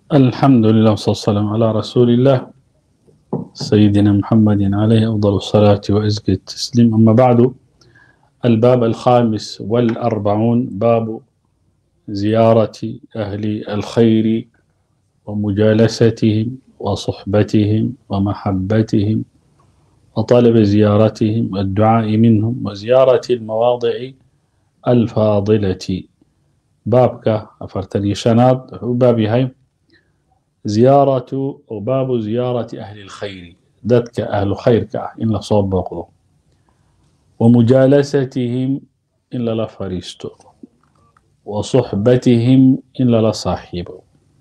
الحمد لله والصلاة والسلام على رسول الله سيدنا محمد عليه أفضل الصلاة وأزكى التسليم أما بعد الباب الخامس والأربعون باب زيارة أهل الخير ومجالستهم وصحبتهم ومحبتهم وطلب زيارتهم والدعاء منهم وزيارة المواضع الفاضلة بابك أفرتني شناد بابي هاي زيارة وباب زيارة أهل الخير ذاتك أهل خيرك إن صوب بقضو ومجالستهم إلا لا فريستو وصحبتهم إلا لا صاحبه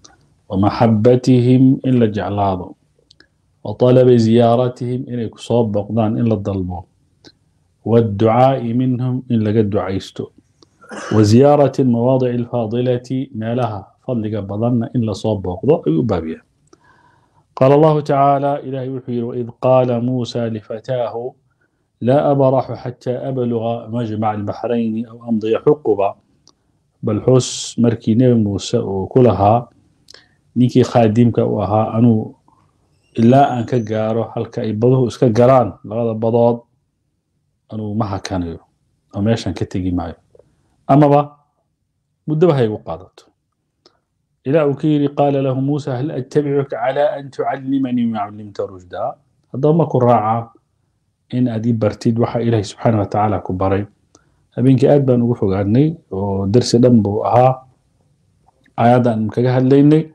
ومحبتهم إلا جعلاده وطلب زيارتهم إن صوب بقضان إلا الضلبو والدعاء منهم إلا قد دعيستو وزيارة المواضع الفاضلة ما لها فضلك بضلنا إلا صوب بقضاء يبابيا قال الله تعالى إلهي وحير وإذ قال موسى لفتاه لا أبرح حتى أبلغ مجمع البحرين أو أمضي حقبا بل حس مركي نبي موسى وكلها نيكي خادمك وها أنو إلا أن كجارو halka ay baduhu iska galaan labada badood anuu ma hakanayo oo meeshan ka tegi maayo amaba muddoba ha igu qaadato إلى أكير قال له موسى هل أتبعك على أن تعلمني ما علمت رشدا هذا ما كراعة إن أدي برتيد وحا إلهي سبحانه وتعالى كبري هبينك آد بان وحو غاني ودرس دنبو أها آيادا أن مكاها الليني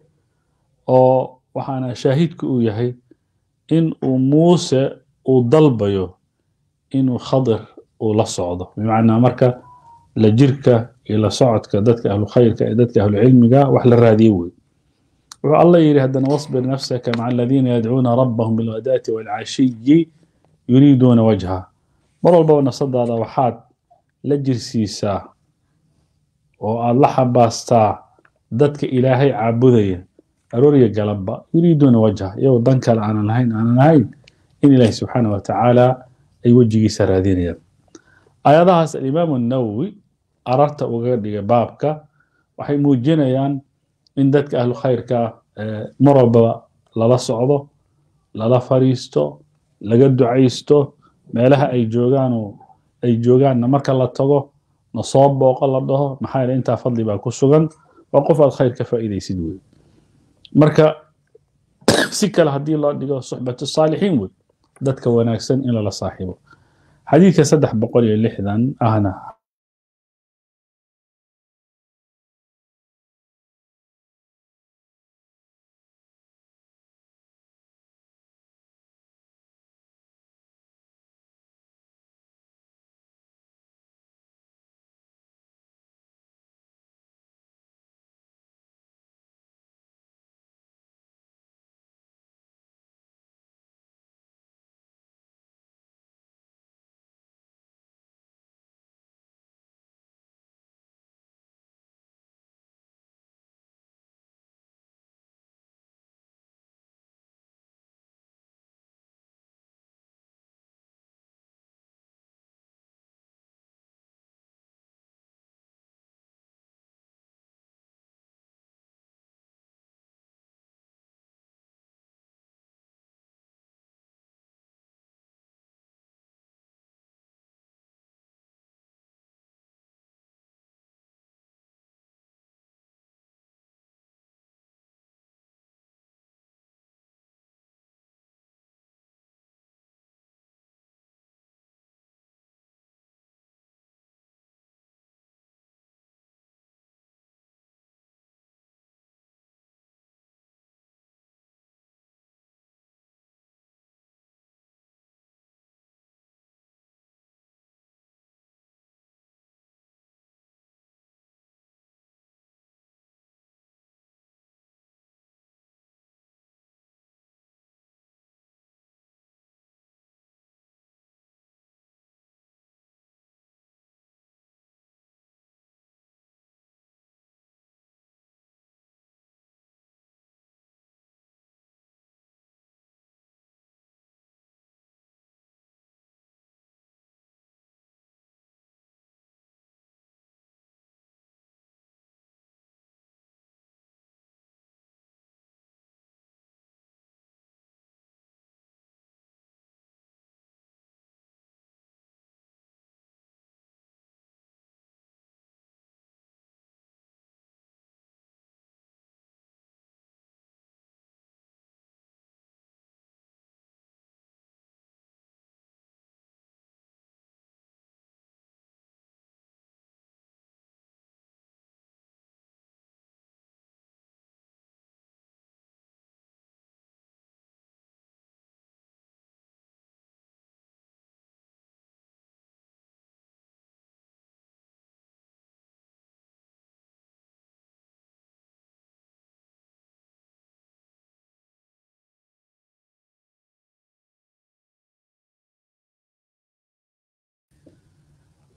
وحانا شاهدك يهي إن موسى وضلبيو إنه خضر ولا صعده بمعنى مركا لجركة إلى صعدك دتك أهل خيرك دتك أهل علمك وحل الراديوي والله يري هدنا واصبر نفسك مع الذين يدعون ربهم بالغداة والعشي يريدون وجهه مر البو صدى هذا وحاد لجرسيسا والله حباستا دتك إلهي عابدية أروريا قلبا يريدون وجهه يو دنك أنا نهين أنا نهين إن الله سبحانه وتعالى أي وجهي سرادين آياتها الإمام النووي ararta uga dhiga baabka waxay muujinayaan in dadka ahlu khayrka mar walbaba lala socdo lala fariisto laga ducaysto meelaha ay joogaan ay joogaanna marka la tago na soo booqo la dhaho maxaa yeele intaa fadli baa ku sugan waa qof aad khayr ka faa'iidaysid wey marka si kale haddii loo dhigo suxbatu saalixiin wey dadka wanaagsan in lala saaxiibo xadiidka saddex boqol iyo lixdan ahna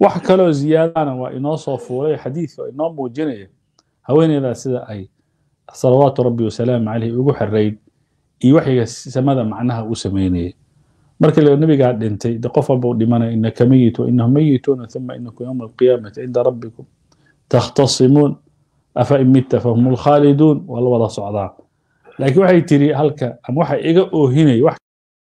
wax kaloo ziyaadana waa inoo soo fuulay xadiidka oo inoo muujinaya haweeneydaa sida ay salawaatu rabbi wasalaamu caleyh ugu xirayd iyo waxyiga samada macnaha u sameynayay marka la nabigaa dhintay de qof walba u dhimanaya inaka meyit wainahum meyituuna uma inakum yowma alqiyaamati cinda rabbikum takhtasimuun afa in mitta fahum lkhaaliduun waa la wada socdaa laakiin waxay tiri halka ama waxa iga oohinay wax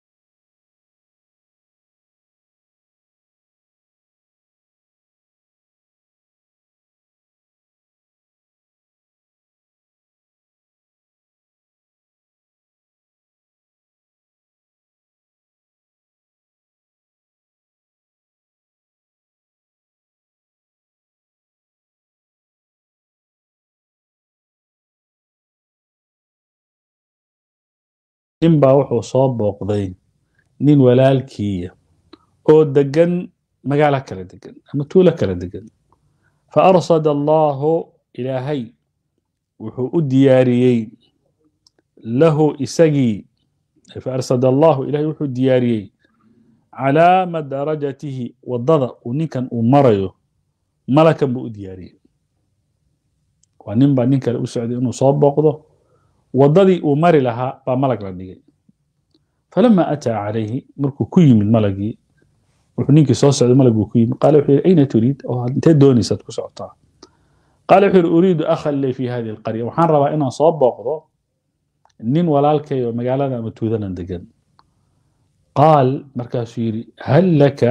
nin baa wuxuu soo booqday nin walaalkiiya oo degan magaalo kala degan ama tuulo kala degan fa arsada allahu ilaahay wuxuu u diyaariyey lahu isagii fa arsada allahu ilahay wuxuu diyaariyey calaa madarajatihi waddada uu ninkan uu marayo malakan buu u diyaariyey waa nin baa nin kale u socday inuu soo booqdo waddadii uu mari lahaa baa malag la dhigay falama ataa calayhi markuu ku yimid malagii wuxuu ninkii soo socday malaguu ku yimid qaala wuxuu yidhi ayna turiid oo intee doonaysaad ku socotaa qaala wuxuu yidhi uriidu akhan lii fi hadihi alqarya waxaan rabaa inaan soo booqdo nin walaalkay oo magaalada ama tuudanan degan qaal markaasuu yidhi hal laka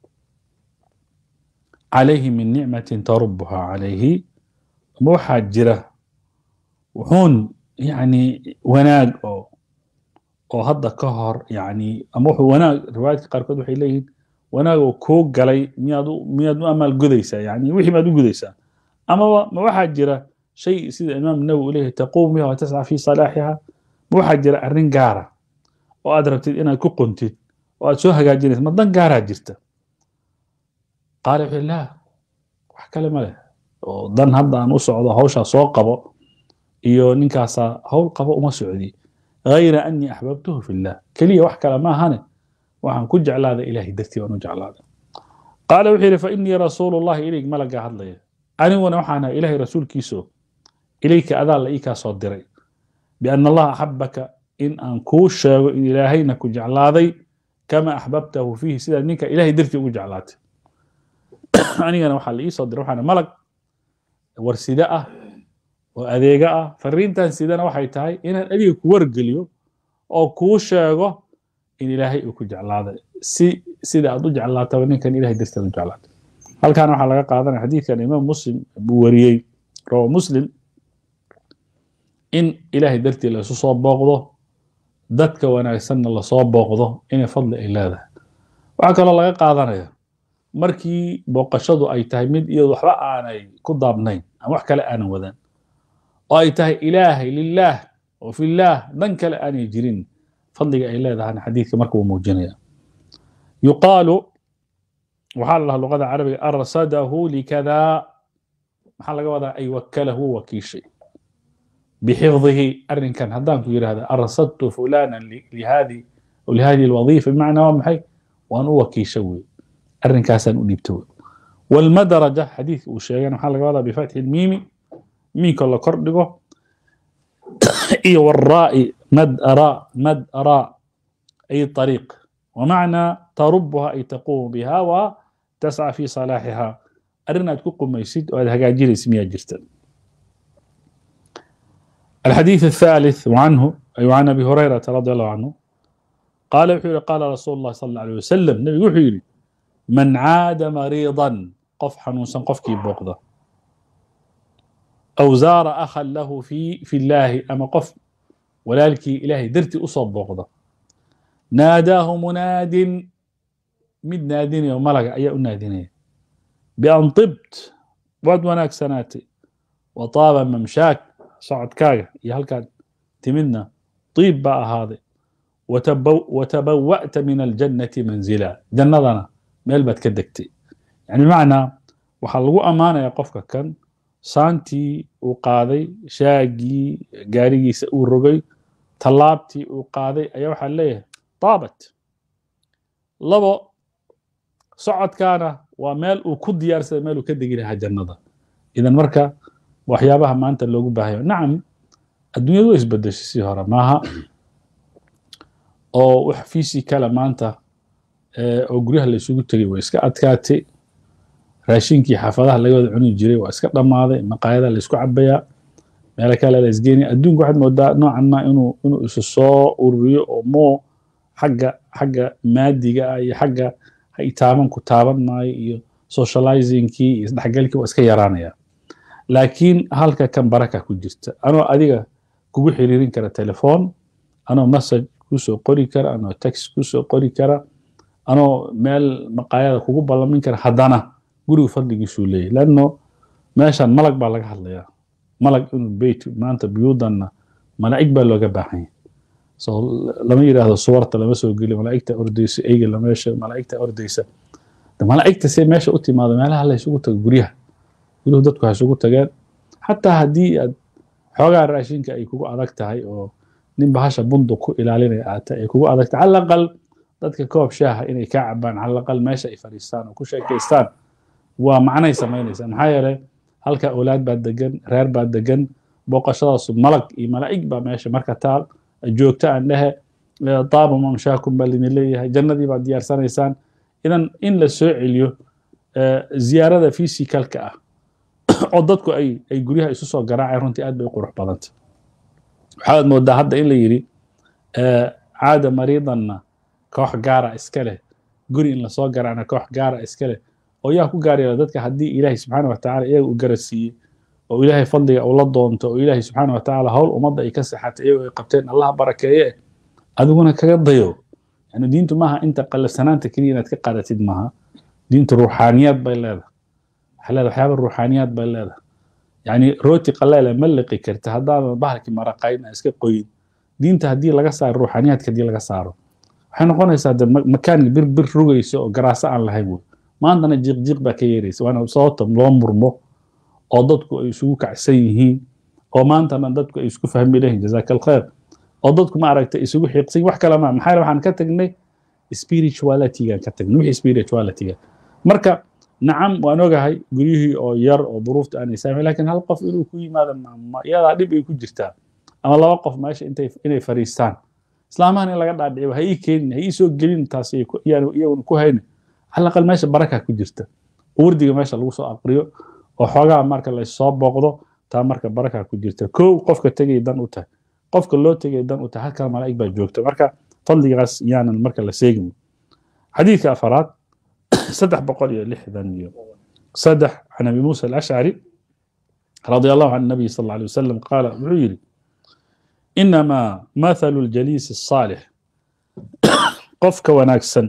calayhi min nicmatin tarubuha calayhi ma waxaa jira wuxuun yani wanaag oo oo hadda ka hor yani ama wuxuu wanaag riwaayadka qaarkood waxay leeyihiin wanaag oo kuu galay miyaad u miyaad u amaal gudaysaa yani wixii maad u gudaysaa amaba ma waxaa jira shay sida imaam nawowi u leeyahay taquum biha wa tasca fi salaaxiha ma waxaa jira arrin gaara oo aad rabtid inaad ku qontid oo aad soo hagaajinaysa ma dan gaaraa jirta qaala wuxuu laa wax kale ma leh oo dan hadda aan u socdo hawshaa soo qabo iyo ninkaasaa hawl qabo uma socdi غayra أنii أxbabtuhu fi الlah keliya wax kale maahane waxaan ku jeclaaday ilahay dartii baan u jeclaaday qaala wuxuu yidhi fainii rasuulu الlahi ilayg malagaa hadlaya aniguna waxaan ahay ilahay rasuulkiiso ilayka adaa la ii kaa soo diray biأna allaha axabaka in aan kuu sheego in ilaahayna ku jeclaaday kama axbabtahu fiihi sidaad ninka ilahay dartii ugu jeclaatay anigana waxaa la ii soo diray waxaan malag warside ah oo adeega ah fariintan sidana waxay tahay inaan adiga ku wargeliyo oo kuu sheego in ilaahay uu ku jeclaaday si sida aad u jeclaataba ninkan ilahay darteed u jeclaatay halkan waxaa laga qaadanaya xadiidkan imaam muslim buu wariyey rawa muslim in ilaahay dartii la isu soo booqdo dadka wanaagsanna lasoo booqdo inay fadli ay leedahay waxaa kaloo laga qaadanaya markii booqashadu ay tahay mid iyadu waxba aanay ku daabnayn ama wax kale aanan wadan oo ay tahay ilaahay lilaah oo fillaah dan kale aanay jirin fadliga ay leedahana xadiidka marka uu muujinaya yuqaalu waxaa la dhaha luqada carabiga arsadahu likada maxaa laga wadaa ay wakalahu wakiishay bixifdihi arrinkan haddaan ku yidhahda arsadtu fulana lihadi lihadihi alwadiifa bimacnaa waa maxay waan u wakiisha wey arrinkaasaan u dhiibta wey walmadaraja xadiidka uu sheegana waxaa laga wadaa bifatxi lmiimi miinka la kor dhigo iyo waraai mad ara mad ara ay طariiq wamacnaa tarubuha ay taquumu biha wa tasca fi salaaxiha arrin aad ku qumaysid oo aad hagaajinaysid miyaa jirta الحديث الثالث وعنه أي عن أبي هريرة رضي الله عنه قال وحيري قال رسول الله صلى الله عليه وسلم نبي وحيري من عاد مريضا قف حنوسا قفكي بوقضة أو زار أخا له في في الله أما قف ولالك إلهي درتي أصاب بوقضة ناداه مناد مد ناديني وملك أي ناديني بأن طبت واد وناك سناتي وطاب ممشاك socodkaaga iyo halkaad timidna طiib baa ahaaday watabawa'ta min aljannati manzila jannadana meel baad ka degtay yani bimacnaa waxaa lagu ammaanaya qofka kan saantii uu qaaday shaagii gaarigiisa uu rogay tallaabtii uu qaaday ayaa waxaa leeyahay taabat labo socodkaana waa meel uu ku diyaarsada meel uu ka degi lahaa jannada idan marka waxyaabaha maanta loogu baahayo nacam adduunyadu way isbedeshay si hore maaha oo wax fiisi kale maanta oo guryaha la isugu tegay way iska adkaatay raashinkii xaafadaha laga wada cuni jiray waa iska dhammaaday maqaayada la isku cabayaa meelo kale la isgeenaya adduunku waxaad moodaa noocan ma inuu inuu isu soo ururiyo oo moo xagga xagga maadiga ah iyo xagga ha itaaban ku taaban maayo iyo socializingkii iyo isdhexgalkii waa iska yaraanaya laakiin halka kan baraka ku jirta anoo adiga kugu xiriirin kara telefoon anoo message kusoo qori kara anoo text kusoo qori kara anoo meel maqaayada kugu ballamin kara haddana gurigu fadligiisuu leeyahy lanno meeshan malag baa laga hadlayaa malag inuu beyt maanta buyuudanna malaa'ig baa looga baahan yahay so lama yidhaahdo suwarta lama soo geliyo malaa'igta ordaysa eyga lameesha malaa'igta ordaysa malaa'igta see meesha u timaado meelaha la isugu tago guryaha guryuhu dadku ha isugu tageen xataa haddii aad xoogaa raashinka ay kugu adag tahay oo nin bahasha bunduq ku ilaalinaya aata ay kugu adag tahay calaqal dadka koob shaaha inay kaa cabaan calaqal meesha ay fadhiistaan oo ku sheekaystaan waa macnay samaynaysaa maxaa yeelay halka awlaad baa degan reer baa degan booqashadaasu malag iyo malaa'ig baa meesha marka taal joogta aan dhehe taaba mamshaakum baa lidin leeyahay jannadii baad diyaarsanaysaan idan in la soo celiyo ziyaarada physicalka ah oo dadku ay ay guryaha isu soo garaaceen runtii aad bay u qurux badanta waxaad moodaa hadda in la yidhi caada mariidanna koox gaara iska leh guri in lasoo garaacna koox gaara iska leh oo yaa ku gaaraya dadka haddii ilaahay subxaana wa tacala iyaga u garasiiyey oo ilaahay fadliga ula doonto oo ilaahay subxaana wa tacaala howl ummadda ay ka saxatay iyagoo ay qabteen allah barakeeye adiguna kaga dayo yani diintu maaha inta qalafsanaanta keliya inaad ka qaadatid maaha diintu ruuxaaniyaad bay leedahay waxay leedahay waxyaaba ruuxaaniyaad bay leedahay yani rooti qaleele ma liqi karta haddaadan bahalkii maraqayn aan iska qoyin diinta haddii laga saaro ruuxaaniyaadka haddii laga saaro waxay noqonaysaa de makaan bir bir rugaysa oo garaaso aan lahayn wey maantana jiiq jiiq baa ka yeeraysa waana sababta loo murmo oo dadku ay isugu kacsan yihiin oo maantana dadku ay isku fahmi lahiin jazaaka alkhair oo dadku ma aragtay isugu xiiqsan wax kale ma maxaa waxaan ka tagnay spiritualitygaan ka tagnay wixii spiritualityga marka nacam waan ogahay guryihii oo yar oo duruufta aanay saamayn lakin hal qof inuu ku yimaado iyadaa dhib ay ku jirtaa ama laba qof meesha intay inay fariistaan islaamahan in laga dhaadhiciyo ha ii keenin ha ii soo gelin taas iyaguna ku hayna على الأقل ماشي بركة كجرتا وردي ماشي لو سو أقريو وحوجا مركا لا soo booqdo taa marka baraka ku jirta kow qofka tegay dan u tahay qofka loo tegay dan u tahay halkaa malaa'ig baa joogta marka fadligaas yaanan marka la seegin xadiidka afaraad saddex boqol iyo lixdan iyo saddex can abi muusa alashcari رضي الله عن النبي صلى الله عليه وسلم قال وحيري إنما مثل الجليس الصالح قفك وناكسن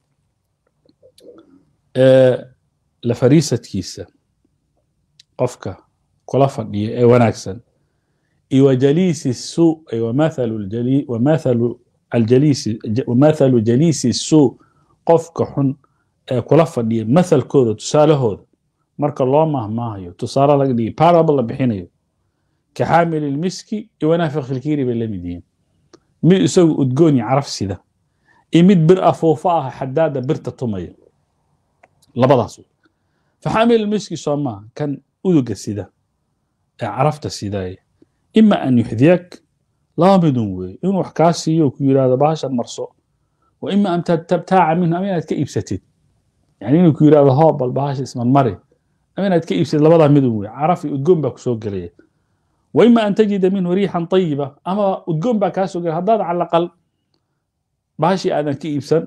la fariisadkiisa qofka kula fadhiya ee wanaagsan iyo wajaliisi suu wamathalu aljaliisi wamathalu jaliisi suu qofka xun ee kula fadhiya mathalkooda tusaalahooda marka loo mahmaahayo tusaale laga dhigay parable la bixinayo ka xaamili lmiski iyo wanaafiq ilkiiri bay la mid yihiin mid isagu udgoon iyo caraf sida iyo mid bir afuufo ah xadaada birta tumaya labadaas faxaamil miski soo maaha kan uduga sida ee carafta sidaaya ima an yuxdiyak laba midun weeye inuu wax kaa siiyo ku yidhahdo bahashan marso wa ima an tabtaaca minhu ama inaad ka iibsatid yani inuu ku yidhahdo hoo bal bahasha ismarmari ama inaad ka iibsatid labadaa midun weeye caraf iyo udgoon baa kusoo gelaya wa ima an tajida minhu riixan tayiba ama udgoon baa kaa soo gelaya haddaad calaqal bahashii aadan ka iibsan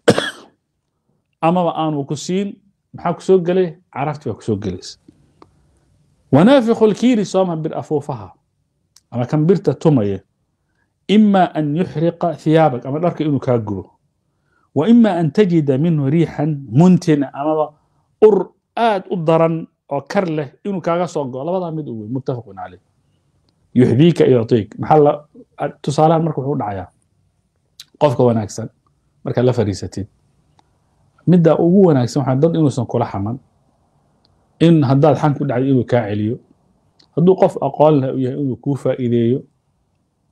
amaba aanu ku siin maxaa kusoo gelay carafti baa kusoo gelaysa wanaafiqu lkiiri sooma bir afuufaha ama kan birta tumaya ima an yuxriqa thiyaabak ama dharka inuu kaa gubo wa ima an tajida minhu riixan muntina amaba ur aad u daran oo kar leh inuu kaaga soo go labadaa mid u wey muttafaqun caleyh yuxdiika yuctiik maxaa tusaalahan marka wuxuu dhacayaa qofka wanaagsan markaad la fariisatid midda ugu wanaagsan waxaa dad inuusan kula xaman in haddaad xan ku dhacdo inuu kaa celiyo hadduu qof aqoon leh u yahay inuu kuu faa'iideeyo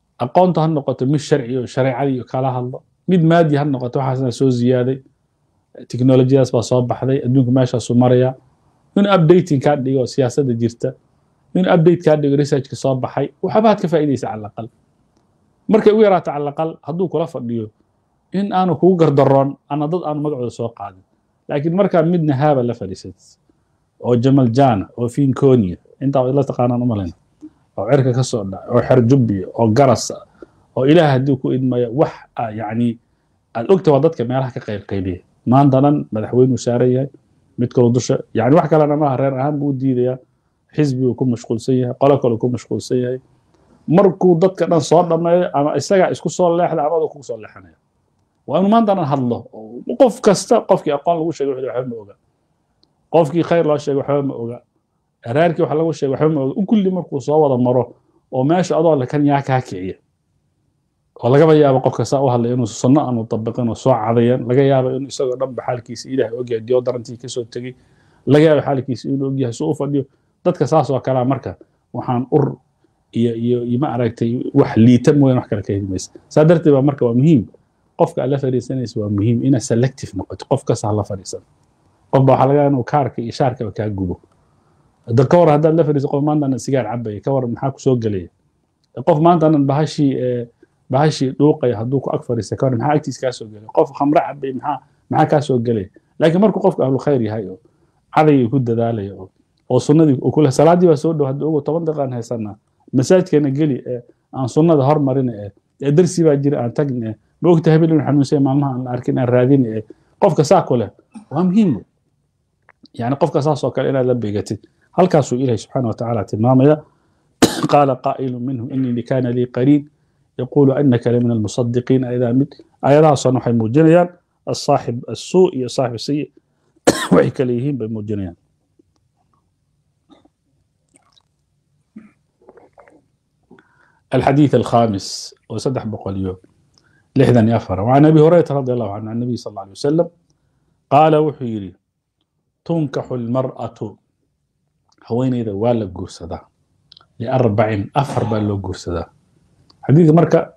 aqoonta ha noqoto mid sharci oo shareecadii kala hadlo mid maadi ha noqoto waxaasna soo ziyaaday teknolojiyadaas baa soo baxday adduunku meeshaasuu maraya inuu updating kaa dhigo siyaasadda jirta inuu update kaa dhigo researchka soo baxay waxbaad ka faa'iidaysa cala aqal markay u yaraato cala aqal hadduu kula fadhiyo in aanu kugu gardaroon ana dad aanu magacooda soo qaadin laakiin markaa midna haaba la fadhiisat oo jamal jana oo finkonia intaa la taqaanaan umalayna oo cirka ka soo dhaca oo xerjubbiya oo garasa oo ilaah haddii ku idmaya wax yani aad ogta waa dadka meelaha ka qayb qaybiya maanta dhan madaxweynuu saaran yahay mid kaloo dusha yani wax kalena maaha reer ahaan buu u diidayaa xisbiguu ku mashquulsan yahay qolo kaluu ku mashquulsan yahay markuu dadka dhan soo dhammeeyo ama isagaa isku soo leexda amadu kugu soo leexanaya waa inuu maanta dhan hadlo qof kasta qofkii aqoon lagu sheegay wuxuu waxba ma oga qofkii khayr loo sheegay waxba ma oga araarkii wax lagu sheegay waxba ma oga kulli markuu soo wada maro oo meesha adoo le kan yaa kaa kiciya oo lagaba yaabo qofka saa u hadlay inuu sunno aanu tabiqin oo soo cadayan laga yaabo inuu isagoo dhanba xaalkiisa ilaahay ogyahay deodorantii kasoo tegey laga yaabo xaalkiisa inuu ogyahay suu u fadhiyo dadka saas oo kalea marka waxaan ur iyo iyo iyo ma aragtay wax liita mooyaan wax kale ka heli maysa saa darteed baa marka waa muhiim qofka aad la fadhiisanaysa waa muhiim inaad selective noqoto qof kasta ha la fadhiisan qof baa waxaa laga yaaba inuu kaarka iyo shaarkaba kaa gubo hadda ka war haddaad la fadhiiso qof maanta sigaar cabaya ka war maxaa kusoo gelaya qof maanta bahashii bahashii dhuuqaya hadduu ku ag fadhiista ka war maxaa agtiis kaa soo gelaya qof khamre cabay maxaa maxaa kaa soo gelaya laakiin markuu qofka ahlu khayr yahay oo cadayga ku dadaalaya oo oo sunnadii uu kule salaadii baa soo dhow hadda ogo toban daqiiqaan haysanaa masaajidkeena geli ee aan sunnada hormarina ee ee darsi baa jira aan tagni ee ma ogta habeen inuu xanuunsanya maalmaha aan la arkin aan raadin ee qofka saa ku leh waa muhiim yani qofka saas oo kale inaad la beegatid halkaasuu ilahi subxaana wa tacaala tilmaamaya qaala qaa'ilu minhu inii kaana lii qariin yaqulu anaka lamin almusadiqiin ayadaa mid ayadahaasona waxay muujinayaan asaaxib assuu iyo saaxib sayi waxay kale yihiin bay muujinayaan الحديث الخامس وسدح بقوليو لحدا يافر وعن ابي هريره رضي الله عنه عن النبي صلى الله عليه وسلم قال وحيري تنكح المرأة هوين إذا والا قرصدا لأربع أفر بالو قرصدا حديث مركة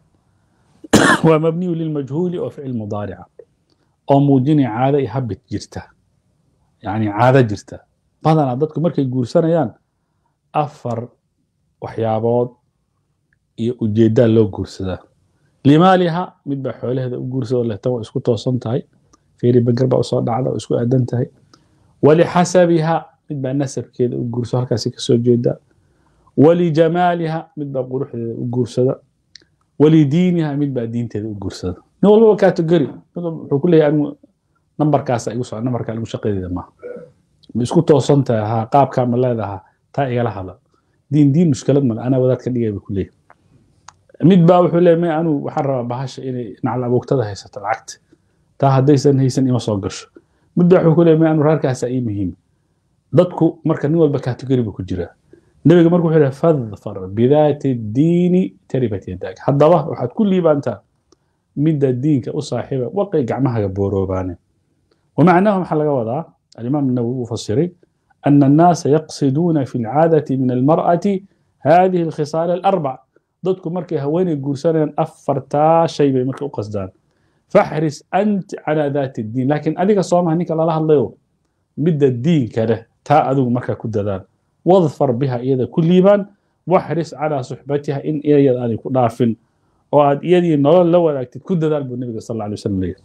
ومبني للمجهول وفعل مضارع أو موجيني عادة يهبت جرته يعني عادة جرته بدنا عددكم مركة قرصنا يان أفر وحيابات iyo ujeedaa loo guursadaa limaaliha mid baa xoolaheeda u guursada leh tan waa isku toosan tahay feeri bagar baa usoo dhacda oo isku aadan tahay walixasabiha mid baa nasabkeeda u guursada halkaasi kasoo jeeda walijamaaliha mid baa quruxdeeda u guursada walidiiniha mid baa diinteeda u guursada nin walbaba category wuxuu ku leeyahay anigu nambarkaasa igu socda nambarka anigu shaqadeeda maaha ma isku toosan tahay haa qaabkaa ma leedaha taa igala hadla diin diin mushkilad male anaa wadaad ka dhigay buu ku leeyahay mid baa wuxuu leeyahay may anigu waxaan rabaa bahasha inay nacl aboogtada haysato lacagta taa haddaysan haysan ima soo gasho mid baa wuxuu ku leeyahay may anigu reerkaasaa ii muhiim dadku marka nin walba category buu ku jiraa nebiga marka wuxuu leeyahay fadfar bidaati diini taribat yadaag haddaba waxaad ku liibaantaa midda diinka u saaxiiba waqay gacmahaga booroobaane ومعناه محل وضع الإمام النووي مفسري أن الناس يقصدون في العادة من المرأة هذه الخصال الأربع ضدكم مركي هويني قرسان أفرتا شيء بمركي قصدان فاحرص أنت على ذات الدين لكن أديك الصوم هنيك الله الله بد الدين كله تا أدو مركا كددان واظفر بها إذا كل يبان واحرص على صحبتها إن إيا أن يكون نافن وأد إيدي نول لو أكتد كددان بالنبي صلى الله عليه وسلم ليه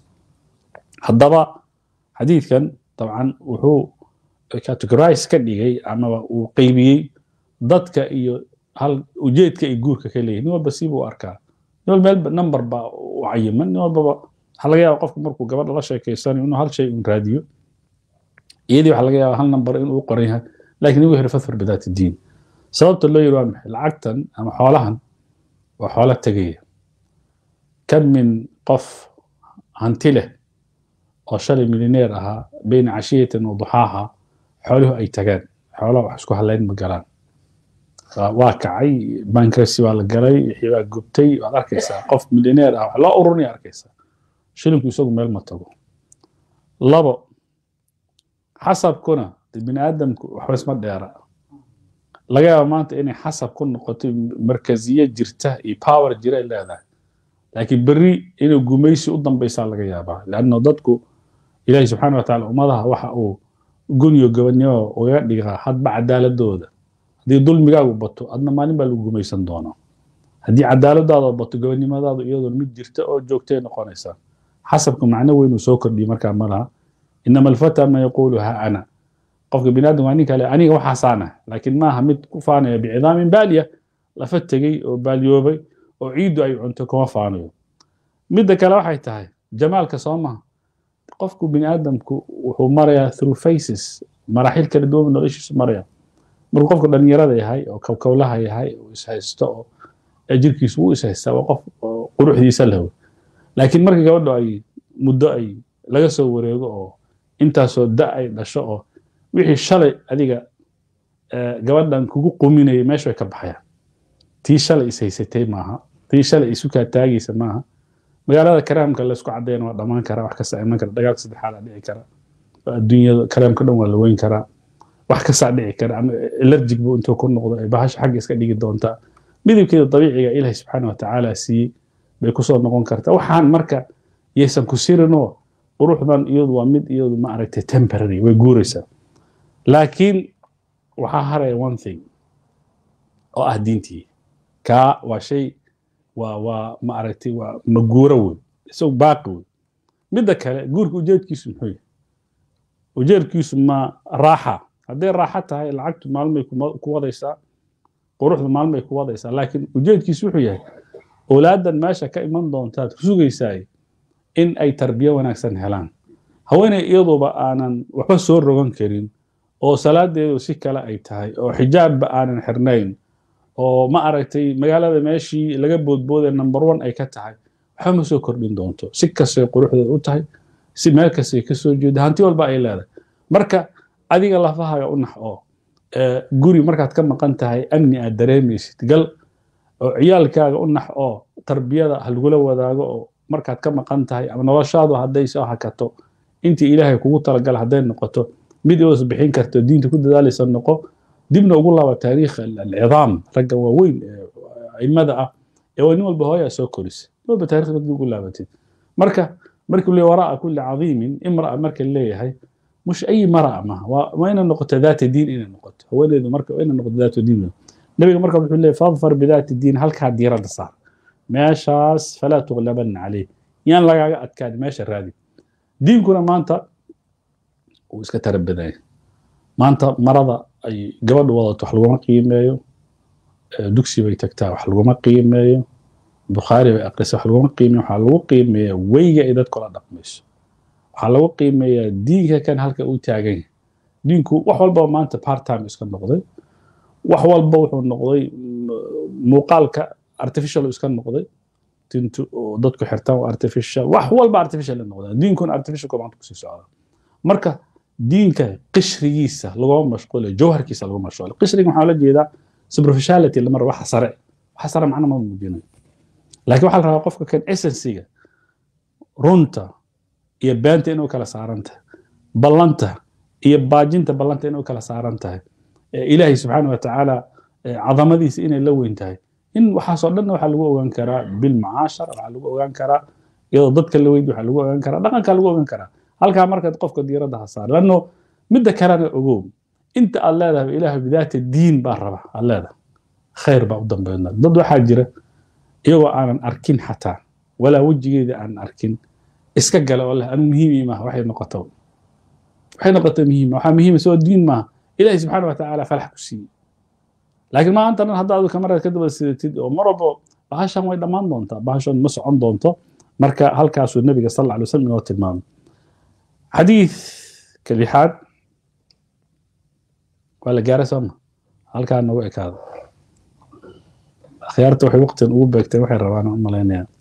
هذا حديث كان طبعا وهو categorize ka dhigay amaba uu qeybiyey dadka iyo hal ujeedka iyo guurka ka leeyahy nin walba siibuu arkaa nin walba meel number baa u cayiman nin walbaba waxaa laga yaaba qofku markuu gabadha la sheekeysanayo inuu hal shay un raadiyo iyadii waxaa laga yaaba hal number inuu u qoran yahay laakiin igu heri fadfar bidaati diin sababta loo yiri waa maxay lacagtan ama xoolahan waa xoolo tegaya kam min qof hanti leh oo shalay milineer ahaa bayna cashiyatin wa duxaaha xooluhu ay tagaan xoolaha wax isku halayn ma galaan waa kacay bankrasi baa la galay wixii baa gubtay waad arkaysaa qof milineer ah wax loo ururinaya arkaysaa shilinku isagu meel ma tago labo xasabkuna bini aadamku waxba isma dheera laga yaaba maanta inay xasab ku noqoto markaziye jirta iyo power jira ay leedahay laakiin berri inay gumaysi u dambaysaa laga yaabaa leanno dadku ilaahi subxaana wa tacaala ummadaha waxa uu gunyo gobonnimo uga dhigaa hadba cadaaladooda haddii dulmigaagu bato adna maalin baa lagu gumaysan doonaa haddii cadaaladaada bato gobonnimadaadu iyadoon mid jirta oo joogtay noqonaysaa xasabka macno weyn uu soo kordhiyey markaa ma laha inama alfata man yaquulu ha ana qofka biniaadam waa nin kale aniga waxaasaana laakiin maaha mid ku faanaya bicidaamin baaliya lafa tegey oo baaliyoobay oo ciiddu ay cunto kuma faanayo midda kale waxay tahay jamaalka soo maha qofku biniaadamku wuxuu marayaa through faces maraaxil kala duwan noloshiisu maraya markuu qofka dhalinyarada yahay oo kowkowlaha yahay oo ishaysto oo jirkiisu wuu ishaystaa waa qof quruxdiisa leho laakiin markii gabadho ay muddo ay laga soo wareego oo intaasoo da ay dhasho oo wixii shalay adiga gabadhan kugu quminayay meesha way ka baxayaan tii shalay ishaysatay maaha tii shalay isukaa taagaysa maaha magaalada karaamka laysku cadayna waa dhammaan karaa wax kasta iman kara dagaalka saddexaad dhici kara adduunyada karaamka dhan waa la weyn karaa wax kastaa dhici kara ama elerjig buu intuu ku noqdo ay bahasha xagga iska dhigi doontaa midabkeeda dabiiciga ilaahi subxaana wa tacaala siiyey bay kusoo noqon kartaa waxaan marka yaysan ku sirinoo quruxdan iyadu waa mid iyadu ma aragtay temporary way guuraysaa laakiin waxaa haraya one thing oo ah diintii kaa waa shay waa waa ma aragtay waa maguuro wey isagu baaqi wey midda kale guurka ujeedkiisu muxuu yahay ujeedkiisu ma raaxa hadday raaxo tahay lacagtu maalmay ku wadaysaa quruxdu maalmay ku wadaysaa laakiin ujeedkiisu wuxuu yahay owlaadan meesha ka iman doontaad sugaysaay in ay tarbiyo wanaagsan helaan haweeney iyaduba aanan waxba soo rogan karin oo salaadeedu si kale ay tahay oo xijaabba aanan xirnayn oo ma aragtay magaalada meeshii laga boodbooday number one ay ka tahay waxba ma soo kordhin doonto si kastay quruxdeed u tahay si meel kastay ka soo jeeda hanti walba ay leedahay marka adiga lafahaga u nax oo guri markaad ka maqan tahay amni aad dareemaysid gal oo ciyaalkaaga u nax oo tarbiyada ha lagula wadaago oo markaad ka maqan tahay ama noloshaadu hadday soo hakato intii ilaahay kugu talagala hadday noqoto mid ios bixin karto diinta ku dadaalaysa noqo dibna ugu laaba taariikh alcidaam ragga waaweyn aimada ah ee nin walba hooyaa soo korisa nin walba taarikhda dib ugu laabatid marka markii le waraa kulli cadiimin imra'a marka leeyahay مش اي مرأة ما وين النقطة ذات الدين إلى النقطة هو اللي مركب وين النقطة ذات الدين النبي مركب يقول لي فاظفر بذات الدين هل كان ديرة صار ماشاس فلا تغلبن عليه يعني لا أتكاد ماشي الرادي دين كنا ما أنت وإسكتر بداية ما أنت مرضى أي قبل وضعت وحلوة ما قيمة دكسي بيتكتا وحلوة ما قيمة بخاري بأقرس وحلوة ما قيمة وحلوة قيمة ويجا إذا تكون دقمش waxaa lagu qiimeeyaa diinka kan halka uu taagan yahay diinku wax walba maanta part time iska noqday wax walba wuxuu noqday muuqaalka artificial iska noqday tintu oo dadku xirtaan artificial wax walba artificial noqday diinkuna artificial maanta kusii socda marka diinka qishrigiisa laguma mashquulay jawharkiisa lagu mashquulay qishriga waxaa la jeedaa superficiality lamar waxa sare waxa sare macna ma muujinayo laakiin waxaa la rabaa qofka kan essensiga runta iyo beenta inuu kala saaran tahay ballanta iyo baajinta ballanta inuu kala saaran tahay ilaahay subxaana watacaala cadamadiisa inay la weyn tahay in waxaasoo dhan waxaa lagu ogaan karaa bilmacaashar waxaa lagu ogaan karaa iyadoo dadka la weydi waxaa lagu ogaan karaa dhaqankaa lagu ogaan karaa halkaa markaad qofka diiradda ha saar lanno midda kalena ogow inta aad leedahay ilaahay bidaata diin baa raba aad leedahay khayr baa u dambeynaa dad waxaa jira iyagoo aanan arkin xataa walaa wejigeeda aanan arkin iska gala oo leh anu muhiim ii maaha waxay noqoto waxay noqoto muhiim waxaa muhiima soo diin maaha ilaahay subxaana wa tacaala falax ku siiyey laakiin maanta dhan hadda adu kamarada ka daba sidatid oo mar walbo bahashan way dhammaan doontaa bahashan ma socon doonto marka halkaasuu nabiga sal alla alay wasallam inoo tilmaamay xadiidka lixaad waa la gaaray sooma halkaa nagu ekaada akhyaarta waxay waqtigan ugu beegteen waxay rabaan u malaynayaan